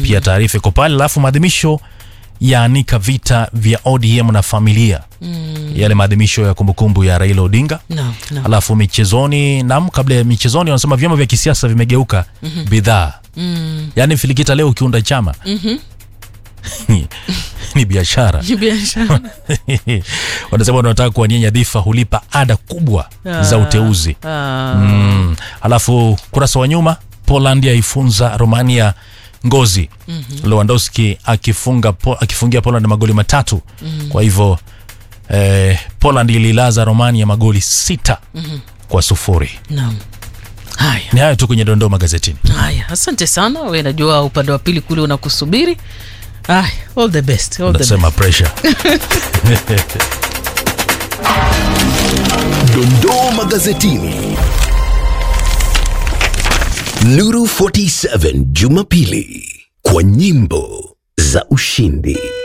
pia taarifa iko pale alafu maadhimisho yaanika vita vya odm na familia yale maadhimisho ya kumbukumbu ya raila odinga no, no. alafu michezoni nam kabla ya michezoni wanasema vyama vya kisiasa vimegeuka bidhaa yaani filikita leo ukiunda chama ni biashara biashara wanasema wanataka kuwania nyadhifa hulipa ada kubwa za uteuzi Ah, mm. alafu kurasa wa nyuma poland yaifunza romania ngozi mm-hmm. lewandowski akifunga po, akifungia poland magoli matatu mm-hmm. kwa hivyo eh, poland ililaza romania magoli sita mm-hmm. kwa sufuri naam. haya ni hayo tu kwenye dondoo magazetini haya asante sana we najua upande wa pili kule unakusubiri haya all the best all the best. nasema pressure Dondoo magazetini. Nuru 47 Jumapili kwa nyimbo za ushindi.